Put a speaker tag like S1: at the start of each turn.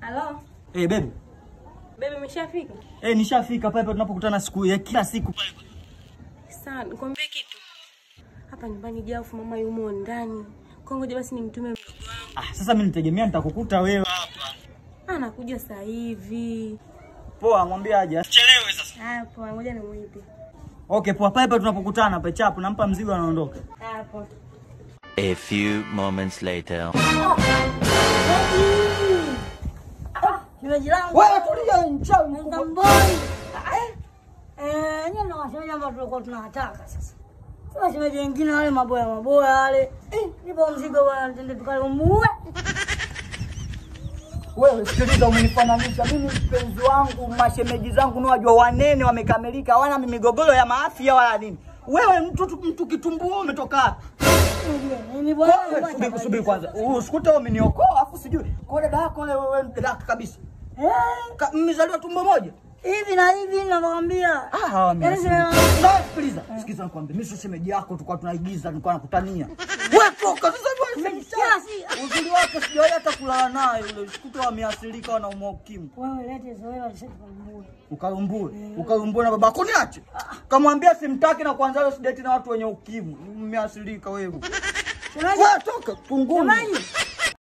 S1: Halo,
S2: Eh, baby.
S1: bebe umeshafika?
S2: Eh, nishafika pale pale tunapokutana siku ya kila siku.
S1: Sawa, nikwambie kitu. Hapa nyumbani Jafu mama yumo ndani. Kwa ngoja basi nimtume mdogo wangu.
S2: Ah, sasa mimi nitegemea nitakukuta wewe.
S1: Anakuja sasa hivi.
S2: Poa, mwambie aje. Chelewe sasa.
S1: Hapo, ngoja nimuite.
S2: Okay, poa pale pale tunapokutana pale chapu nampa mzigo anaondoka.
S1: Hapo.
S3: A few moments later.
S4: Shemeji langu.
S2: Wewe tulia mchawi.
S4: Ngamboi. Eh, nyinyi ndio wasemaji ambao tulikuwa tunawataka sasa. Sasa shemeji wengine wale maboya maboya wale. Eh, nipo mzigo bwana, twende tukalumbue.
S2: Wewe sikiliza, umenifananisha mimi mpenzi wangu, mashemeji zangu ni wajua wanene, wamekamilika, hawana migogoro ya maafya wala nini. Wewe mtu mtu kitumbua umetoka wapi?
S4: Mimi bwana.
S2: Wewe, Subiri subiri kwanza. Usikute umeniokoa afu sijui. Kwa dada yako wewe wewe dada yako kabisa.
S4: Eh,
S2: Ka- Mmezaliwa tumbo moja?
S4: hivi na hivi ninakwambia.
S2: Ah, hawa mimi.
S4: Yaani
S2: sina-
S4: sina-
S2: Na sikiliza, sikiliza nikwambie, mimi sio shemeji yako, tulikuwa tunaigiza, tulikuwa nakutania. Wewe toka sasa wewe.
S4: Kiasi.
S2: Uzuri wake sijawahi hata kulala naye yule. Usikute wameathirika wanaumwa ukimwi.
S4: Wewe lete zoea sasa tukalumbue.
S2: Ukalumbue, ukalumbue na babako niache. Kamwambia simtaki na kwanza leo sideti na watu wenye ukimwi. Mmeathirika wewe.
S4: Shemeji,
S2: Wewe toka kunguni.
S4: shemeji.